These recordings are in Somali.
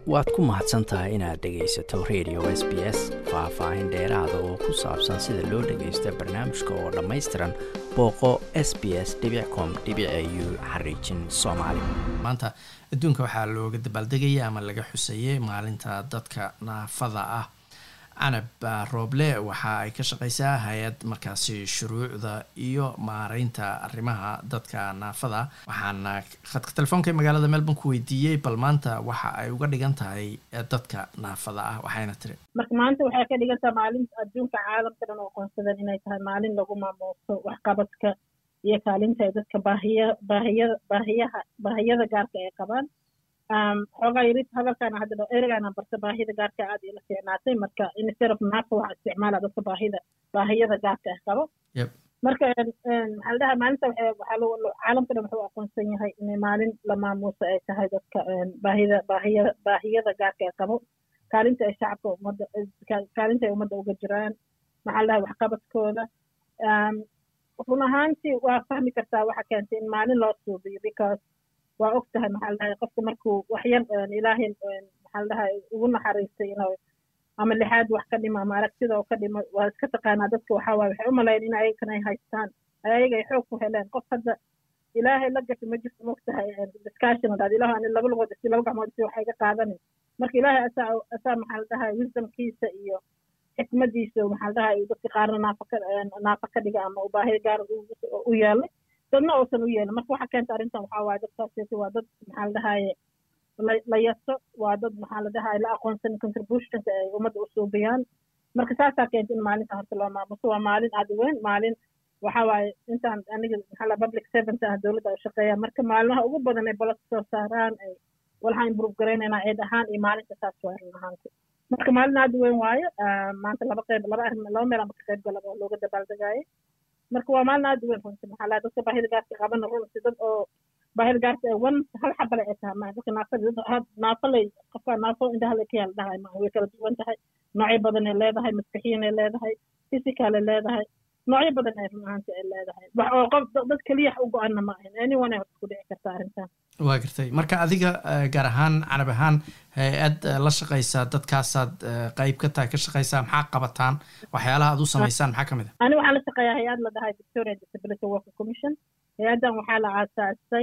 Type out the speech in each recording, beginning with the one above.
waad ku mahadsan tahay inaad dhegaysato radio s b s faah-faahin dheeraada oo ku saabsan sida loo dhagaysto barnaamijka oo dhammaystiran booqo s b s com u xariijin soomaali maanta adduunka waxaa looga dabaaldegaya ama laga xusayay maalinta dadka naafada ah canab rooble waxa ay ka shaqeysaa hay-ad markaasi shuruucda iyo maareynta arrimaha dadka naafada waxaana khadka telefoonka magaalada melbourne ku weydiiyey bal maanta waxa ay uga dhigan tahay dadka naafada ah waxayna tiri marka maanta waxay ka dhigan tahay maalinta adduunka caalamka dhan oo aqoonsadan inay tahay maalin lagu maamuuso waxqabadka iyo kaalinta ay dadka baahiya baahiya baahiyaha baahiyada gaarka ay qabaan xoogaa yarid hadalkaana hadda ereygaana barta baahida gaarka aad ila fiicnaatay marka instead of naafa waxaa isticmaala dadka baahida baahiyada gaarka ah qabo marka maxaa la dhahaa maalinta waxaa caalamka dhan wuxuu aqoonsan yahay inay maalin la maamuuso ay tahay dadka baahida baahiyada baahiyada gaarka ay qabo kaalinta ay shacabka ummadda kaalinta ay ummadda uga jiraan maxaa la dhahaa waxqabadkooda run ahaantii waa fahmi kartaa waxa keentay in maalin loo suubiyo because waa og tahay maxaa la dhahay qofka markuu waxyar ilaahay maxaa la dhahay ugu naxariistay inuu ama lixaad wax ka dhimo ama aragtida oo ka dhimo waa iska taqaanaa dadka waxaa waaye waxay u malayn in ayagan ay haystaan ayaga ay xoog ku heleen qof hadda ilaahay la gasho ma jirto moog tahay discussion hadaad ilaah ani laba lugood isi laba gacmood isi waxay ka qaadanin marka ilaahay asaa asaa maxaa la dhahay wisdomkiisa iyo xikmadiisa maxaa la dhahay dadka qaarna naafa ka naafa ka dhiga ama u baahi gaar u yeelay dadna uusan u yeelin marka waxa keenta arrintan waxaa waaye dadkaas waa dad maxaa la dhahaye la yaso waa dad maxaa la dhahaye la aqoonsan contributionka ay ummadda u suubiyaan marka saasaa keenta in maalinta horta loo maamuso waa maalin aad u weyn maalin waxa waaye intaan aniga maxaa la public servant ah dowladda u shaqeeya marka maalmaha ugu badan ay bolod soo saaraan ay walxaan improve garaynayna eed ahaan iyo maalinta saas waa run ahaanti marka maalin aad u weyn waayo maanta laba qeyb laba arrin laba meel ama ka qeyb gala looga dabaaldegaayo marka waa maalin aad u weyn runti maxaa laha dadka baahida gaarka qabana runti dad oo baahida gaarka wan hal xabale ay tahay maa dadka naafada dad naafalay qofka naafo indhaha ka yaal dhahay ma way kala duwan tahay noocyo badan ay leedahay maskaxiyan ay leedahay physical ay leedahay noocyo badan ay run ahaanti ay leedahay wax oo qof dad keliya u go-ana ma ahin anyone ay horta ku dhici karta arrintan waa gartay marka adiga gaar ahaan canab ahaan hay-ad la shaqaysaa dadkaasaad qeyb ka tahay ka shaqaysaa maxaa qabataan waxyaalaha aad u samaysaan maxaa ka mid a ani waxaan la shaqeeyaa hay-ad la dhahay victoria disability working commission hay-addan waxaa la aasaasay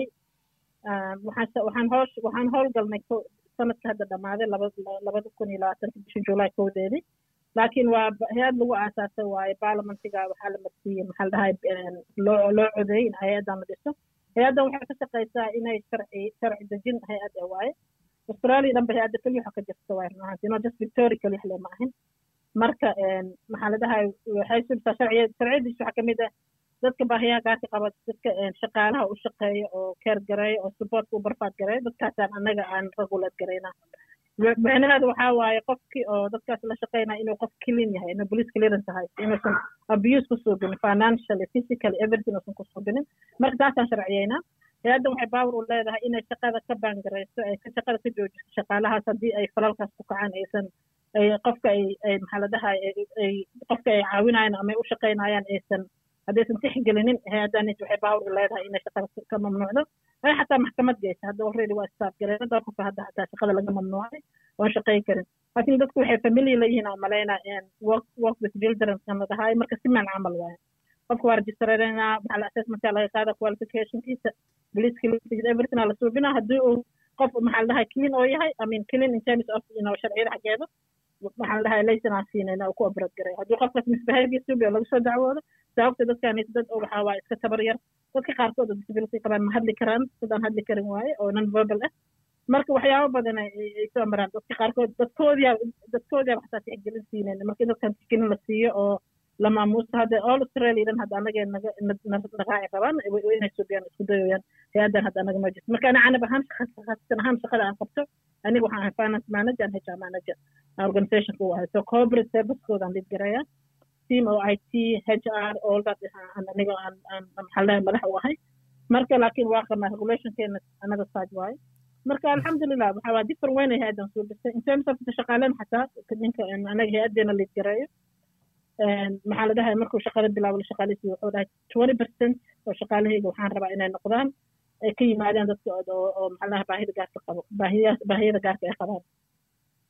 waxaan waxaan hoosh waxaan howlgalnay sanadka hadda dhammaaday laba labada kun iyo labaatanka bisha july kowdeedii laakiin waa hay-ad lagu aasaasay waaye baarlamentiga waxaa la marsiiyey maxaa la dhahay loo loo codeeyey in hay-addan la dhiso hay-addan waxay ka shaqaysaa inay sharci sharci dejin hay-ad ah waaye australia dhanba hay-adda keliya waxa ka jirta waay runahaanti no just victoria keliya le ma ahin marka maxaa la dhahay waxay subtaa sharciya sharciyadiis waxaa kamid ah dadka baahiyaha gaarka qaba dadka shaqaalaha u shaqeeya oo keer gareeya oo supportka u barfaad gareeya dadkaasaan annaga aan regulate garayna micnaheedu waxaa waaye qofkii oo dadkaas la shaqeynaya inuu qof clean yahay inuu police clearance tahay inuusan abuse ku suubinin financially physically everything uusan ku suubinin marka taasaan sharciyeynaa hay-addan waxay baawar u leedahay inay shaqada ka baangarayso ay shaqada ka joojiso shaqaalahaas haddii ay falalkaas ku kacaan aysan ay qofka ay ay maxaa la dhahay ay qofka ay caawinayaan ama ay u shaqeynayaan aysan haddaysan tixgelinin hay-addan waxay baawar u leedahay inay shaqada ka mamnuucdo ay xataa maxkamad geysa hadda already waa staff gareena dhowr qofka hadda xataa shaqada laga mamnuucay oon shaqeyn karin laakiin dadku waxay familiar leeyihiin aan malaynaa work work with children kan la dhahay marka si maan camal waaye qofka waa registrareynaa maxaa la assessmentka laga qaada qualificationkiisa police clearance everything aa la suubinaa haddii uu qof maxaa la dhahay clean oo yahay i mean clean in terms of you know sharciyada xaggeeda maxaa la dhahay laysan aan siinayna uu ku obrad garay haddii qofkaas misbehavior suubi oo laga soo dacwoodo sababta dadkaan dad oo waxaa waaye iska tabar yar dadka qaarkood oo disability qabaan ma hadli karaan sidaan hadli karin waaye oo non verbal ah marka waxyaabo badan ay soo maraan dadka qaarkood dadkoodiyaa dadkoodiyaa xataa tixgelin siinayna marka dadkan tixgelin la siiyo oo la maamuuso hadda all australia dhan hadda anagee naga naqaaci rabaan inay suubiyaan isku dayoyaan hay-addan hadda anaga ma jirto marka ana canab ahaan khasatan ahaan shaqada aan qabto aniga waxaan ahay finance manager and hr manager organizationka u ahay so corporate servicekooda aan lead garaya team oo i t h r all that aniga aan maxaa lahay madax u ahay marka laakiin waa qabnaa regulationkeena anaga side waaye marka alxamdulilah waxa waa different weyn ay hay-addan soo dhistay in terms of shaqaalen xataa ninka anaga hay-addeena lead gareeyo maxaa la dhahay markuu shaqada bilaabo la shaqaaleysiyo wuxuu dhahay twenty percent oo shaqaalahayga waxaan rabaa inay noqdaan ay ka yimaadaan dadka oo maxaa laha baahida gaarka qabo baahiya baahiyada gaarka ay qabaan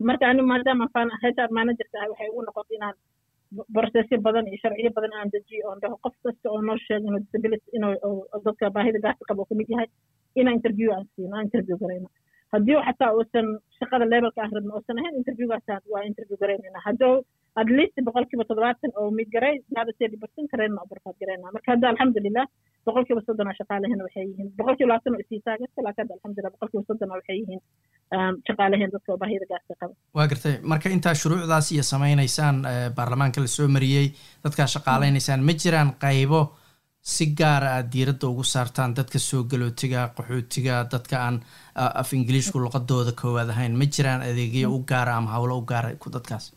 marka ani maadaama fan hr managerka ah waxay ugu noqotay inaan borosesyo badan iyo sharciyo badan aan dejiyo oon dhaho qof kasta oo noo sheega inuu disability inuu dadka baahida gaarka qaba oo kamid yahay inaan interview aan siino aan interview garayno haddii xataa uusan shaqada levelka aan rabno uusan ahayn interviewgaas waa interview garaynayna hadduu at least boqolkiiba toddobaatan oo mid garay hada thirty percent karayna oo barfaad garayna marka hadda alxamdulilah boqolkiiba soddon oo shaqaalehena waxay yihiin boqolkiiba labaatan oo isii taagasta laakiin hadda alxamdulilah boqolkiiba soddon oo waxay yihiin shaqaaleheen dadka oo baahida gaarka qaba waa gartay marka intaa shuruucdaas iyo samaynaysaan baarlamaanka lasoo mariyey dadkaa shaqaalaynaysaan ma jiraan qaybo si gaara aad diiradda ugu saartaan dadka soo galootiga qaxootiga dadka aan af ingiliishku luqadooda koowaad ahayn ma jiraan adeegyo u gaara ama howlo u gaara ku dadkaas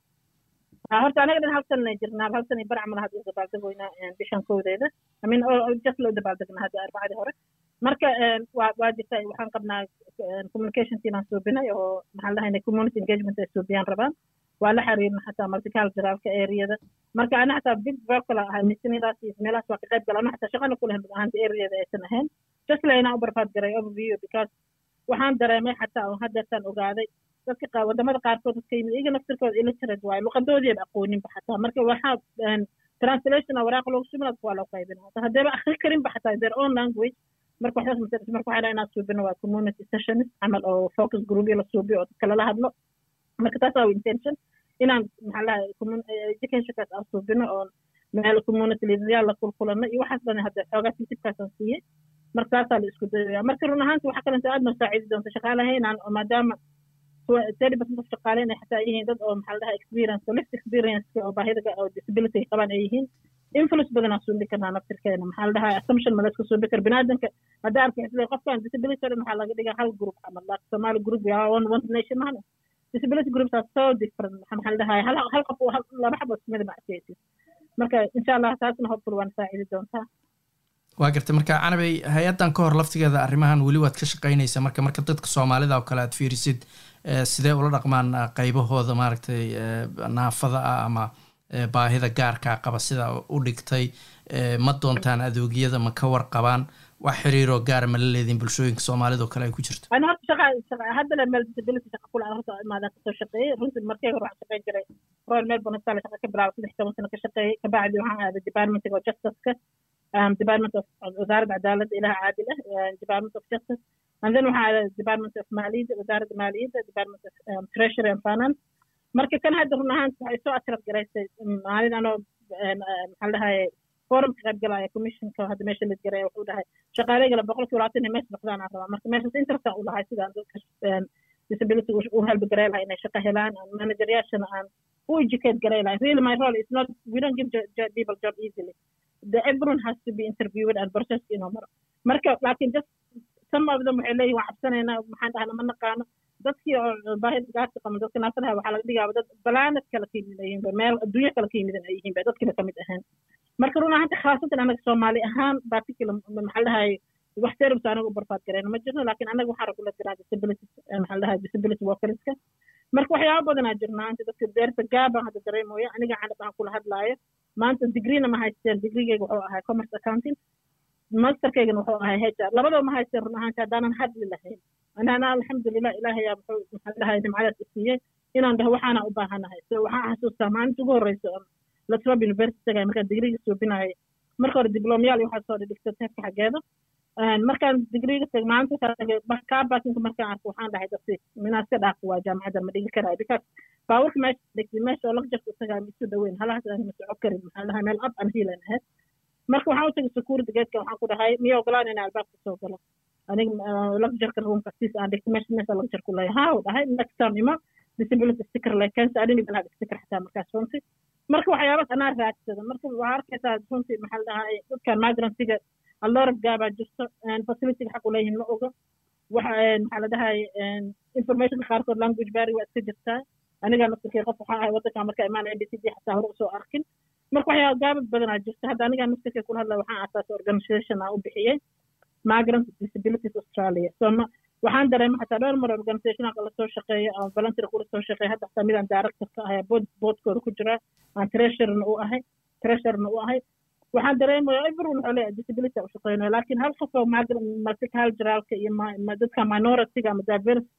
horta anaga dhan hal sanna jirnaa hal sana barac malaha hadda dabaaldegoynaa bishan kowdeeda amin just loo dabaaldegnaa hadda arbacadii hore marka waa waa jirta waxaan qabnaa communication team aan suubinay oo maxaan lahayna community engagement ay suubiyaan rabaan waa la xiriirna xataa multiculturalka areada marka ana xataa big vocal ahay misinidaas iyo meelahaas waa ka qayb gala ana xataa shaqana ku lehen ahaanta areada aysan ahayn just la inaan u barfaad garay overview because waxaan dareemay xataa oo haddeertaan ogaaday dadka wadamada qaarkood dadka yimid iyaga naftirkooda illiterate waayo luqadoodiiba aqooninba xataa marka waxaa translation waraaqa loogu suminaad waa loo qaybina haddayba akhri karinba xataa their own language marka waxdaas masalis marka waxaa inaan suubino waa community sessions camal oo focus groupyo la suubiyo oo dadka lala hadlo marka taas waa intention inaan maxaa lahay educationkaas aan suubino oo meel community leaderyaal la kulkulano iyo waxaas dhan hadda xoogaa sisibkaasaan siiyey marka taasaa la isku dayaya marka run ahaanti waxaa kalenta aad noo saacidi doonta shaqaalahaynaan oo maadaama thirty percent of shaqaale inay xataa yihiin dad oo maxaa lahaa experience oo left experience oo baahida oo disability qabaan ay yihiin influence badan aan suubi karnaa naftirkeena maxaa la dhahaa assumption ma la iska suubi kara biniaadanka hadda arka isle qofkan disability o dhan waxaa laga dhigaa hal group camal like somali group yaa one one nation mahana disability groups are so different maxaa la dhahaa hal hal qof laba xabo ismida ma arkaysid marka insha allah taasna hopeful waan saacidi doontaa waa gartay marka canabey hay-addan ka hor laftigeeda arrimahan weli waad ka shaqaynaysaa marka marka dadka soomaalida oo kale aad fiirisid sidee ula dhaqmaan qaybahooda maaragtay naafada ah ama baahida gaarkaa qaba sida u dhigtay ma doontaan adeegyada ma ka warqabaan wax xiriiroo gaara ma la leediin bulshooyinka soomaalida oo kale ay ku jirto ana horta shaqa shaqa hadda le meel disability shaqa kula horta imaadaan kasoo shaqeeyey runtii markii hore waxaan shaqeyn jiray royal melbourne hospital shaqa ka bilaabay saddex toban sano ka shaqeeyey kabacdi waxaan aaday departmentiga oo justiceka department of wasaaradda cadaaladda ilaha caadil ah department of justice and then waxaa aaday department of maaliyadda wasaaradda maaliyadda department of um, treasury and finance marka kan hadda run ahaan waxay soo ashraf garaysay maalin anoo maxaa dhahaye forumka qayb galaya commissionka hadda meesha lid garaya wuxuu dhahay shaqaaleygala boqol kiiba labaatan meesha noqdaan aan rabaa marka meeshaas interest u lahay sidaan dadka disability u helbi garay lahay inay shaqo helaan manageryaashana aan u educate garay lahay really my role is not we don't give people job easily the everyone has to be interviewed and processed inuu maro marka laakiin just some of them waxay leeyihin waan cabsanaynaa maxaan dhahna ma naqaano dadkii oo baahida gaarka qaban dadka naafadaha waxaa laga dhigaaba dad balaanad kala ka yimid yihiinba meel adduunyo kala ka yimidan ay yihiinba dadkiiba kamid ahaan marka run ahaanta khaasatan anaga soomaali ahaan particular maxaa dhahay wax service anaga u barfaad garayna ma jirno laakiin anaga waxaan ragula jiraa disability maxaa dhahay disability workerska marka waxyaaba badanaa jirnaa inta dadka deerta gaabaan hadda dareemooya aniga canab aan kula hadlaayo maanta digreena ma haysteen digrigeyga wuxuu ahay commerce accounting masterkeygana wuxuu ahay hr labadaba ma haysteen run ahaanta haddaanan hadli lahayn anana alxamdulilah ilaahayaa muxuu maxaa dhahay nimcadaas isiiyey inaan dhaho waxaana u baahanahay so waxaan xasuustaa maalinta ugu horreysa latrob university tagay markaan digriga suubinayay marka hore diblomyaal iyo waxaa soo dhigta teefka xaggeeda markaan digriga tag maalinta kaa baakinka markaan arko waxaan dhahay dadsi minaa iska dhaafo waa jaamacadda ma dhigi karaayo because baawarka meesha dhigtay meesha oo lagjarka utagaa misu dhaweyn halahaas aan masoco karin maxaa dhahay meel ab aan hiilan ahayd marka waxaan u tagay security gatekan waxaan ku dhahay miya ogolaan inaa albaabka soo galo aniga lagjarka roomka sis aan dhigtay meesha meesha lagjar ku leeyahay haa u dhahay next time ima disability sticker like cancer I didn't even have sticker xataa markaas runtii marka waxyaabaas anaa raadsada marka waxaa arkaysaa runtii maxaa la dhahaa dadkan migrantiga alorab gaabaa jirto facilityga xaq u leeyihin ma ogo waxa maxaa la dhahay informationka qaarkood language barry waa iska jirtaa anigaa naftirkay qof waxaa ahay waddanka marka imaan a b c d xataa hore usoo arkin marka waxyaaba gaabad badanaa jirta hadda anigaa naftirkay kula hadlaya waxaan asaasay organization aan u bixiyey migrant disabilities australia so ma waxaan dareema xataa dhowr mar organizationka lasoo shaqeeya ama volunteer kula soo shaqeeya hadda xataa midaan director ka ahay bood boodkooda ku jira aan treasurerna u ahay treasurerna u ahay waxaan dareemaya everyone wuxuu leeyahay disability u shaqeynayo laakiin hal qof oo multiculturalka iyo dadka minorityga ama diverse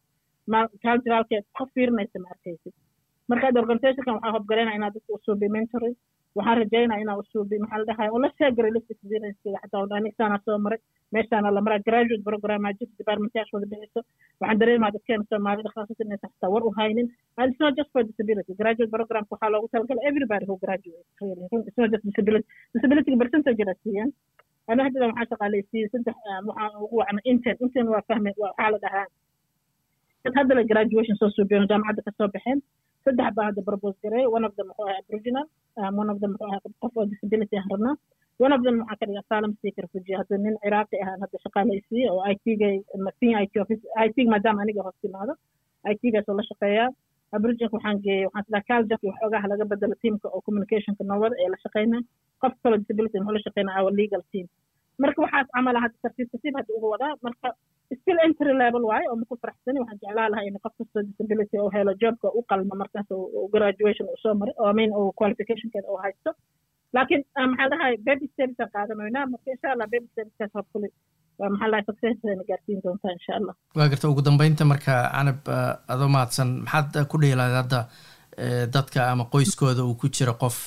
culturalkeed qof fiirinaysa ma arkaysid marka organizationkan waxaa hobgalaynaa inaa dadka usuubi mentoring waxaan rajaynaa inaa usuubi maxaa la dhahay ula sheegara list experiencekiga xataa anigasaana soo maray meeshaana la maraa graduate programaa jirta departmentyaasha wada bixiso waxaan dareemaa dadkeena soomaalida khaasatan inaysan xataa war u haynin and it's not just for disability graduate programka waxaa loogu talagalay everybody who graduate really it's not just disability disability percentage la siiyaan ana hadda waxaan shaqaaleysiiyey saddex waxaan ugu wacna intern intern waa fahme waxaa la dhahaa dad hadda la graduation soo suubiyo jaamacadda kasoo baxeen saddex baa hadda propose gareey one of them wuxuu ahaa aboriginal um, one of them wuxuu ahaa qof oo disability aan rabnaa one of them waxaa ka dhiga asylum seeker refugee hadda nin ciraaqi ahaan hadda shaqaalaysiiyey oo i t gay fin i t office i t maadaama aniga hoos timaado i t gaas oo la shaqeeyaa aboriginka waxaan geeyey waxaan sidaa caljanki waxoogaha laga bedelo teamka oo communicationka noowada ee la shaqeynaa qof kaloo disability wuxuu la shaqeynaa our legal team marka waxaas camala hadda tartiib tartiib hadda uga wadaa marka still entry level waaye oo maku faraxsani waxaan jeclaa lahaa in qof kastoo disability oo helo jobka u qalma markaas graduation uu soo maray oo amin oo qualificationkeeda oo haysto laakiin maxaa dhahay baby steps aan qaadanaynaa marka insha allah baby stepskaas hopefully maxaa dhahay successna gaarsiin doontaa insha allah waa garta ugu dambeynta marka canab adoo mahadsan maxaad ku dhihi lahayd hadda dadka ama qoyskooda uu ku jiro qof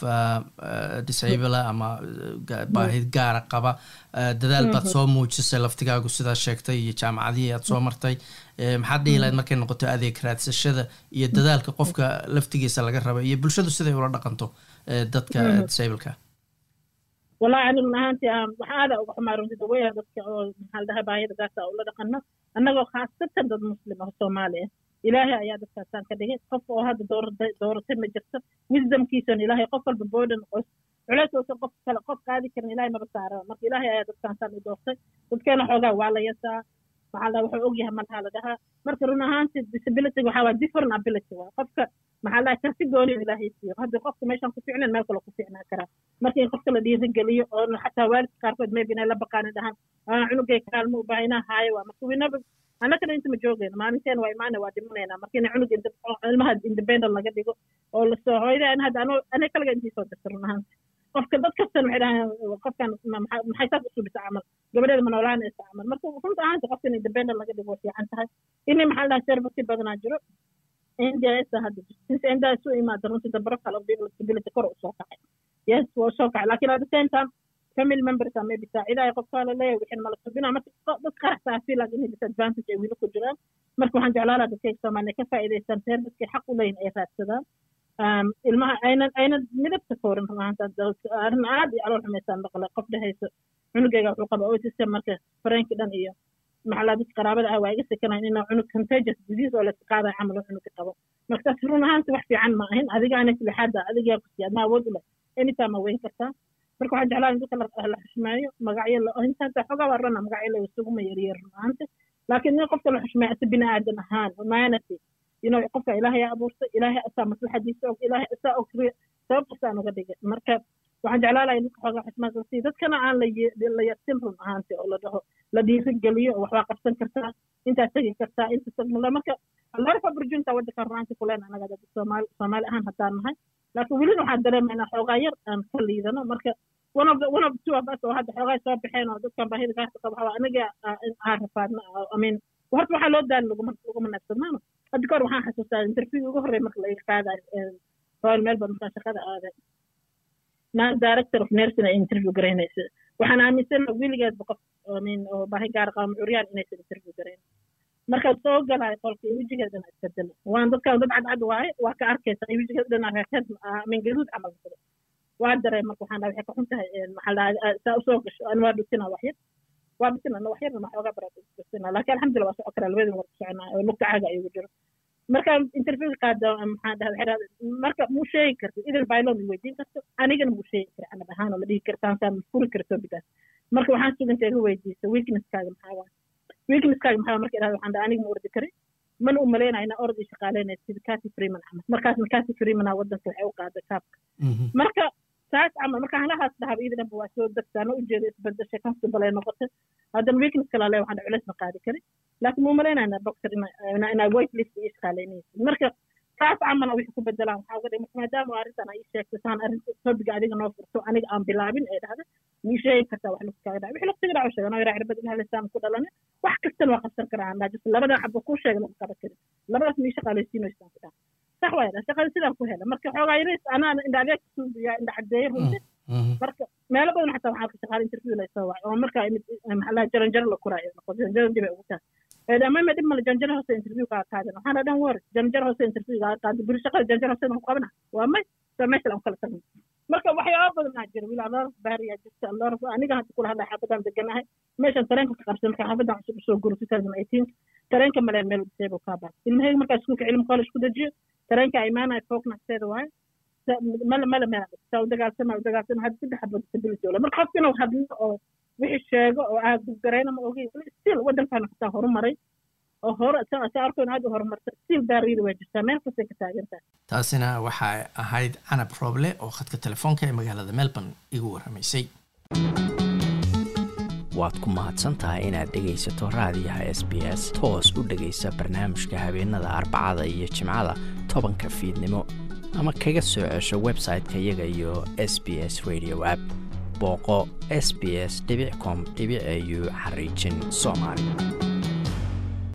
disabla ama baahi gaara qaba dadaal baad soo muujisay laftigaagu sidaa sheegtay iyo jaamacadihii aad soo martay maxaad dhihi lahayd markay noqoto adeeg raadsashada iyo dadaalka qofka laftigiisa laga raba iyo bulshadu siday ula dhaqanto dadka disableka wallahi ani run ahaantii waxaa aada uga xumaa runti daweya dadka oo maxaa la dhahay baahida gaasa ula dhaqano annagoo khaasatan dad muslim ah soomaali ah ilaahay ayaa dadkaasaan ka dhigay qof oo hadda dooratay dooratay ma jirto wisdomkiisana ilaahay qof walba boodan qos culeys uusan qof kale qof qaadi karin ilaahay maba saara marka ilaahay ayaa dadkaasaan u doortay dadkeena xoogaa waa la yasaa maxaa la wuxuu ogyahay malaha la dhahaa marka run ahaanti disability waxaa waa different ability waa qofka maxaa la karti gooni ilaahay siiyo haddii qofka meeshaan ku ficnan meel kale ku ficnaan karaa marka in qofka la dhiirigeliyo oo xataa waalidka qaarkood maybe inay la baqaanin dhahaan cunugay kaalmo u baaha inaa haayo waa marka winaba annagana inta ma joogayno maalinteen waa imaana waa dhimanayna marka ina cunug ilmaha independent laga dhigo oo lasoo hooyda hadda ano aniga kaliga intii soo dirta run ahaanti qofka dad kastan waxay dhahaan qofkan maxay saas usubisa camal gabadheeda ma noolaanaysa camal marka runta ahaanti qofka in independent laga dhigo way fiican tahay ini maxaa la dhahaa service badanaa jiro nds hadda since nds u imaada runtii the profile of people disability kor usoo kacay yes waa soo kacay lakin at the same time family members a maybe saacidaaya qofkaa la leeyahay wixin mala subinaa marka dad qaraxsaa feel like inay disadvantage ay wili ku jiraan marka waxaan jeclaan lahaa dadkay soomaaliya ka faa'iidaystaan servicekay xaq u leeyin ay raadsadaan ilmaha aynan aynan midabta koorin runaanta arrin aad iyo calool xumaysaan maqlay qof dhehayso cunugayga wuxuu qaba autism marka fareenki dhan iyo maxalaa dadka qaraabada ah waa iga sekanayn inuu cunug contagious disease oo layska qaadaya camal cunuga qabo marka taas run ahaanti wax fiican ma ahin adiga ana lixaada adigaa kusiya adna awood u leh anytime ma weyn kartaa marka waxaan jeclaa in dadka la xushmeeyo magacyo intaanta xogaa waa rana magacyo la isuguma yaryar run ahaanti laakiin in qofka la xushmeeyo asa bini aadan ahaan humanity you know qofka ilaahay abuurtay ilaahay asaa maslaxadiisa og ilaahay asaa og sababkasaan uga dhigay marka waxaan jeclaa lahay ninka xoogaa xushmaad sii dadkana aan la yasin run ahaanti oo la dhaho la dhiirigeliyo oo waxbaa qabsan kartaa intaa tegi kartaa inta tagmula marka lorf opportunity waddanka runaanti kuleen anaga dad soomaali soomaali ahaan haddaan nahay laakiin welina waxaan dareemaynaa xoogaa yar aan ka liidano marka one of the one of the two of us oo hadda xoogaa soo baxeen oo dadkan baahida gaarka qaba waxaa aniga aan rafaadna i mean horta waxaa loo daali laguma laguma naagsadnaano hadda kahor waxaan xasuustaa interview ugu horrey marka laga qaadayo royal melbourne markaan shaqada aaday naa director of nursing ay interview garaynaysa waxaan aaminsana weligeedba qof min oo baahi gaar qaba curyaan inaysan interview garayn markaad soo galaay qolka wejigeedana isbedelo waan dadkan dad cadcad waaye waa ka arkaysa wejigeed dhana reekeed min gaduud camal noqdo waa dareen marka waxaan dhahay waxay ka xun tahay maxaa dhahay saa usoo gasho an waa dhutina waxyar waa dhutina na waxyarna ma xoogaa baraa dhutina laakiin alxamdulillah waa soo karaa labadin war ku soconaa oo lugta caaga ayugu jiro marka interview qaada maxaa dhahay marka muu sheegi kartid idil baylon weydiin karto anigana muu sheegi kara anab ahaan oo ma dhihi kartaan saa ma furi kara topicaas marka waxaan sugantay iga weydiisa weaknesskaaga maxaa waa weaknesskaaga maxaa marka idhahda waxaan dhahay aniga ma ordi karin mana u malaynaya inaa orod ii shaqaaleynaya sida cati freeman camal markaasna cati freemana waddanka waxay u qaaday kaabka marka saas camal marka halahaas dhahaba iyada dhanba waa soo degtaana ujeeda isbedesha comfortable ay noqotay haddana weakness kala le waxaan culeys ma qaadi karin laakiin muu malaynaya boxer inaa weight list ii shaqaaleynaysa marka saas camal wixii ku bedelaan waxaa uga dhig marka maadaama arrintan ay sheegtay saan arrinta topiga adiga noo furto aniga aan bilaabin ee dhahda mii sheegi kartaa wax lagu kaaga dhaca wixii laqtiga dhaco sheegan oo yaraa cirbad ilaha lisaan ku dhalane wax kastana waa qabsan karaa andaa just labada xabo kuu sheega lagu qaban karin labadaas mii shaqaalaysiinoysaan ku dhaca sax waaya shaqada sidaan ku hela marka xoogaa yaris anaa indha adeeg suubiya indha cadeeye runti marka meelo badan xataa waxaa ka shaqaala interview la soo wacay oo markaa imid maxaa jaranjaro la kuraayo noqo jaranjaro dib ay ugu tahay amama dhib male janjaro hoose interview kaa qaadan waxaana dhan war janjaro hoose interview kaa qaadan buri shaqada janjaro hoose ku qabana waa may sa meesha aan kala tagno marka waxyaaba badan aa jira wiil alor baariyaa jirta alor aniga hadda kula hadlay xaafadaan deganahay meeshan tareenka ka qabsan marka xaafadaan cusub usoo guro two thousand eighteen tareenka maleen meel disaable kaa baa ilmahayga markaa iskuulka cilmi college ku dejiyo tareenka imaanaya foognaxteeda waaye mala mala meel saa u dagaalsama u dagaalsama hadda saddex xabo disability ole marka qofka inuu hadlo oo wixii sheego oo aa gudgarayna ma ogeyn still waddankaana xataa horumaray oo hore sa arkoon aad u horumarta still baariida waa jirtaa meel kastay ka taagantahay taasina waxay ahayd canab rooble oo khadka telefoonka ee magaalada melbourne igu warramaysay waad ku mahadsantahay inaad dhegaysato raadiyaha s b s toos u dhegaysa barnaamijka habeenada arbacada iyo jimcada tobanka fiidnimo ama kaga soo cesho website-ka iyaga iyo s b s radio app booqo s b s com au xariijin soomaali